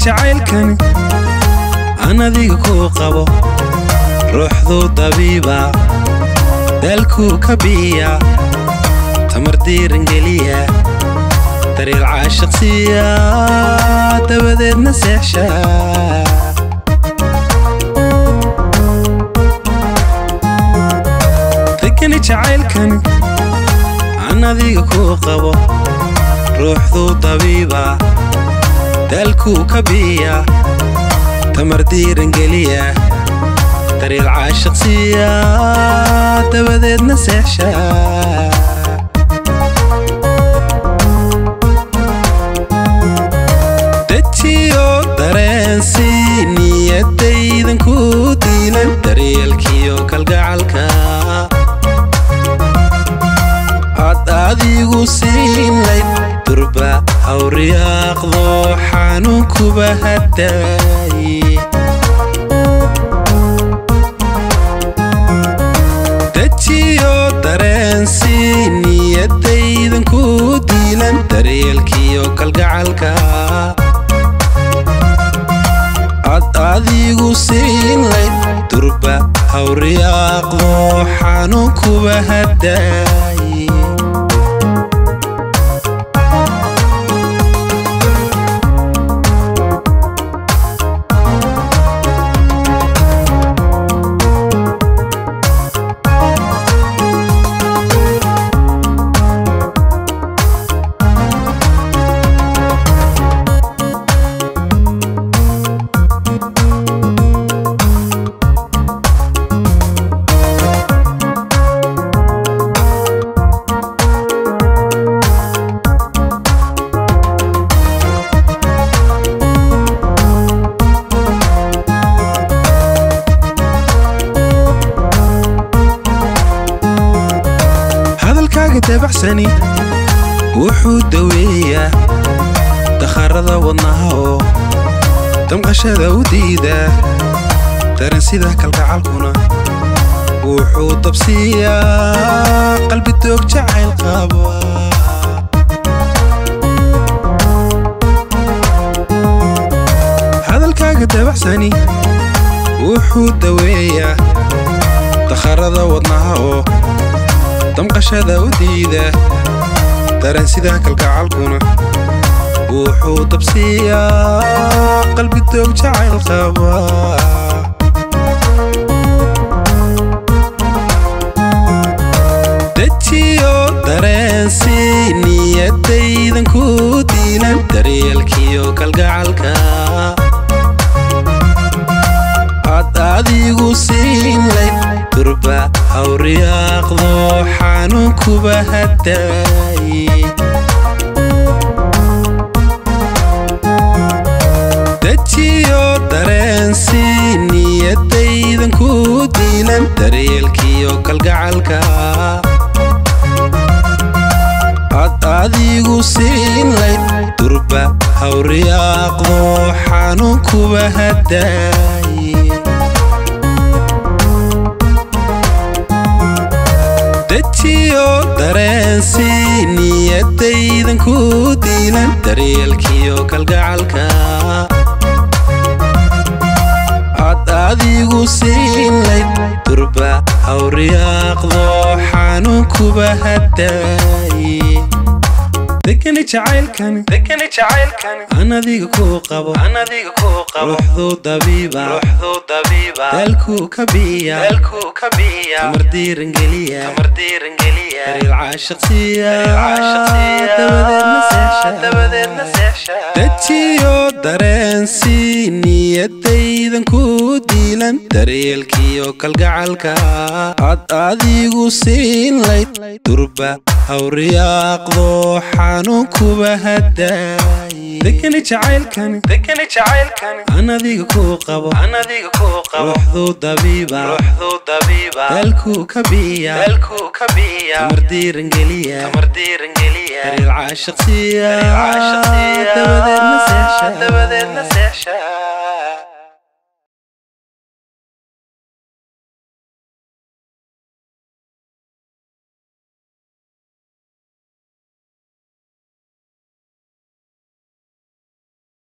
jacaylkani aan adiga kuu qabo ruuxduu dabiiba daalkuu ka biiya tamar diirangeliya daryeel caashiqsiya dabadeedna seexsha degani jacaylkani aan adiga kuu qabo ruuxduu dabiiba daalkuu ka biiya tamar diirangeliya daryeel caashiqsiya dabadeedna seexsha dejiyo dareensi niyadaydan ku diilan daryeelkiyo kalgacalka ad adigu siinlayd durba hawriyaaqdo xanuunkuba hadaaye dejiyo dareensi niyadaydan ku diilan daryeelkiyo kalgacalka ad adigu siinlayd durba hawriyaaqdo xanuunkuba hadaaye hadalkaaga dabacsani wuxuu daweeyaa dakharada wadnaha oo damqashada u diida daran sida kalgacalkuna wuxuu dabsiiyaa qalbi doog jacayl qaba hadalkaaga dabacsani wuxuu daweeyaa dakharada wadnaha oo damqashada u diida daran sida kalgacalkuna wuxuu dabsiiyaa qalbi doog jacayl qaba dejiyo dareensi niyadaydan ku diilan daryeelkiyo kalgacalka ad adigu siinlayd durba hawriyaaqdo xanuunkuba hadaaye dejiyo dareensi niyadaydan ku diilan daryeelkiyo kalgacalka ad adigu siinlayd durba hawriyaaqdo xanuunkuba hadaaye dejiyo dareensi niyadaydan ku diilan daryeelkiyo kalgacalka ad adigu siinlayd durba hawriyaaqdo xanuunkuba hadaaye degani jacaylkani degani jacaylkani aan adiga kuu qabo aan adiga kuu qabo ruuxduu dabiiba ruuxduu dabiiba daalkuu ka biiya daalkuu ka biiya tamar diirangeliya tamar diirangeliya daryeel caashiqsiya dabadeedna seexsha dabadeedna seexsha dejiyo dareensi niyadaydan ku diilan daryeelkiyo kalgacalka ad adigu siinlayd durba hawriyaaqdo xanuunkuba hadaaye degani jacaylkani degani jacaylkani aan adiga kuu qabo aan adiga kuu qabo ruuxduu dabiiba ruuxduu dabiiba daalkuu ka biiya daalkuu ka biiya tamar diirangeliya tamar diirangeliya daryeel caashiqsiya dabadeedna seexsha dabadeedna seexsha